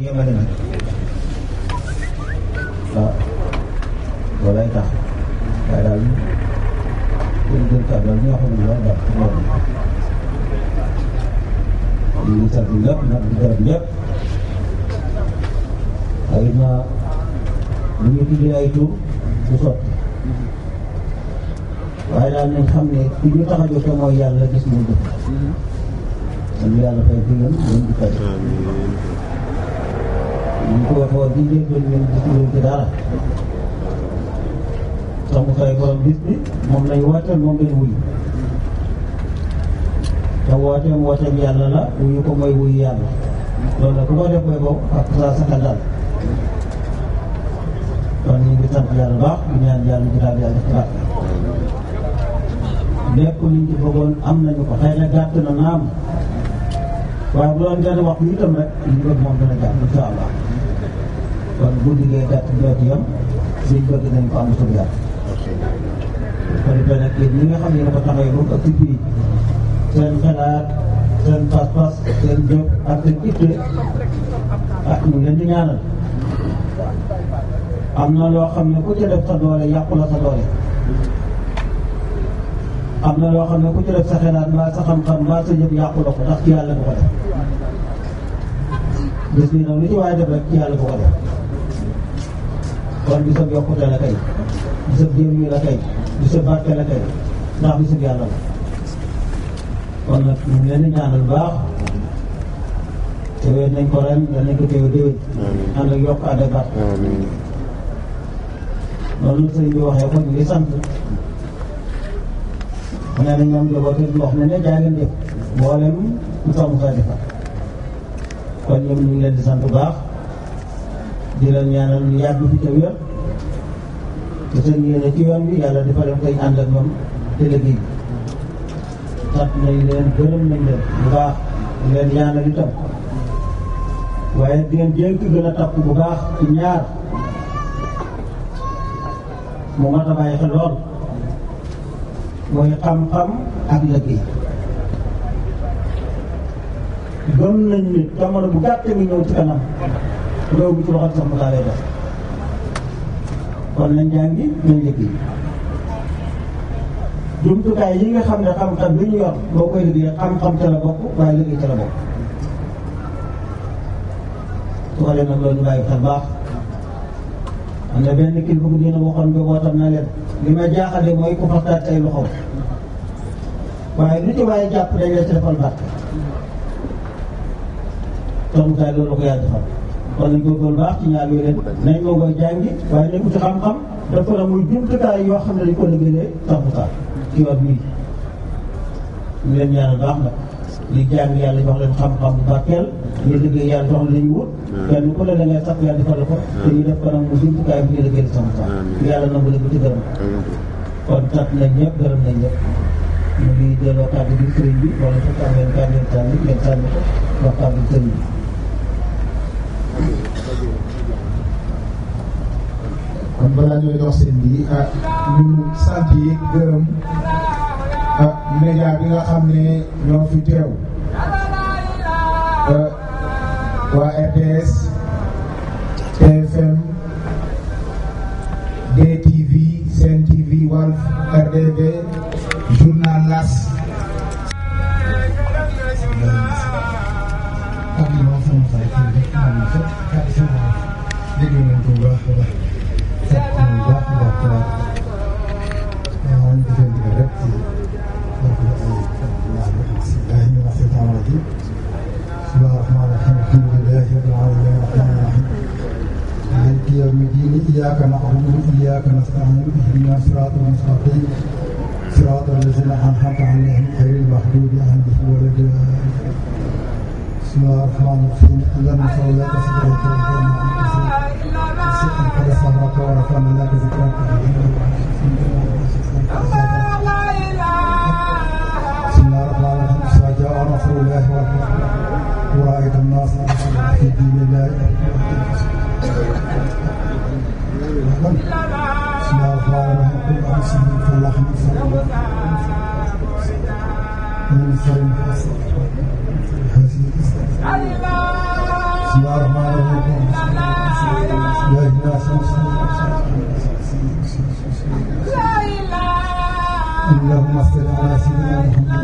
yemale nag waaw loolay tax waaye daal jël jël kàddu daal ñoo xam ne loolu daal loolu ñu ngi sant ñëpp nag di gërëm ñëpp xëy na lu ñu tuddee ay tur du sotti waaye daal nañ xam ne ki ñu tax a jote mooy yàlla gis mu jëf kon yàlla fay fi ngeen ngeen di fay ñu ko waxee woon di njëlbeen ñun gisuñu ci dara sax mu fay borom bis bi moom lañ wooteel moom lañ wuyu te wooteem wooteem yàlla la wuyu ko mooy wuyu yàlla loolu nag ku ko def koy ko ak saa sa dal kon ñu ngi sant yàlla baax di ñaan yàlla ji daal yàlla ci baax lépp liñ ci bëggoon am nañu ko xëy na gàtt na naam waaye bu doon gën a wax itam rek liñ bëgg moom dana gàtt incha allah kon bu liggéey gàtt doo ci yem liñ bëgg nañ ko am suñu yàlla. ko defee nag yéen ñi nga xam ne dafa taxawee ba mu ëpp fii seen xalaat seen pas-pas seen jóg ak seen itte ah ñu leen di ñaanal am na loo xam ne ku ci def sa doole yàqu la sa doole. am na loo xam ne ku ci def sa xalaat mbaa sa xam-xam mbaa sa jëf yàqu la ko ndax ci yàlla bu ko def bés bi nag lu ci waaye def rek ci yàlla bu ko def kon bisab yokkute la kay bisab jëriñu la kay bisab barke la kay ndax bisab yàlla la kon nag ñu ngi leen di ñaanal baax teewee nañ ko ren yal nañ ko teewee déwén ànd ak yokk ànd ak barke loolu sëriñ bi waxee ko ñu ngi sant mu ne nañ ñoom joboo te wax ne ne jaay ngeen jëf mboolem ñu tamu sa defar kon ñoom ñu ngi leen di sant bu baax di leen ñaanal ñu yàgg fi te wér te seen yéene ci yoon bi yàlla dafa leen koy ànd ak ñoom te liggéey bi sant nañ leen gërëm nañ leen bu baax di leen ñaanal itam waaye di leen dénk gën a takku bu baax ci ñaar mu mat a bàyyi xel lool mooy xam-xam ak liggéey gëm nañ ni jamono bu gàtt mi ñëw ci kanam réew bi ci loxo sax mu laa lay def kon nañ jàngi nañ liggéey jumtukaay yi nga xam ne xam-xam bi ñu yor boo koy liggéey xam-xam ca la bokk waaye liggéey ca la bokk su ko defee nag loolu ñu bàyyi xel baax am na benn kilifa bu dina waxoon bi wootam na leen li ma jaaxale mooy ku faxtaat ay loxo waaye lu ci waaye jàpp dañ la ci defal barke tomukaay loolu ko yàlla defal kon nañ góorgóorlu baax ci ñaar yooyu leen nañ moo koy jàngi waaye nañ uti xam-xam dafa la muy jumtukaay yoo xam ne dañ ko liggéeyee tomukaay ci yoon bii ñu leen ñaanal baax nag li jàng yàlla jox leen xam-xam bu barkeel ñu liggéey yàlla jox leen ñu wut kenn ku ne da ngay sax yàlla defal la ko te ñu def ko nag mu jumtukaay bu ñu liggéeyal sama sax yàlla nangu leen bu ci gërëm kon sant nañ ñëpp gërëm nañ ñëpp ñu ngi delloo kàddu gi sëriñ bi wala su am ngeen kàddu ngeen sànni ngeen sànni ko wax kàddu sëriñ bi kon balaa ñuy dox seen bi ah ñu sant yi gërëm ah média bi nga xam ne ñoo fi teew waa RTS TFM DTV Sen TV Walf RDV journal Las ak yi moom sama xarit yi rek xam ne sax kàddu sama dégg nañ ko bu baax a baax sant nañ bu baax a baax a baax waaw ñu defee ndigal rek ci donc ay bismillahi mina shaytaani rajim bismillahi rahmaani rahim alhamdulillahi rabbil alamin rahmaani rahim maliki yawmi din iyyaka na'budu wa iyyaka nasta'in ihdina siratal mustaqim صراط الذين أنعمت عليهم غير المغضوب عليهم ولا الضالين بسم الله الرحمن الرحيم اللهم صل على سيدنا قد صبرك ورفعنا لك ذكرك بسم الله الرحمن الرحيم إذا جاء نصر الله والفتح ورأيت الناس في دين الله بسم الله الرحمن الرحيم قل أعوذ بالله من شر من شر حاسد حاسد بسم الله الرحمن الرحيم يا الناس اللهم صل على سيدنا محمد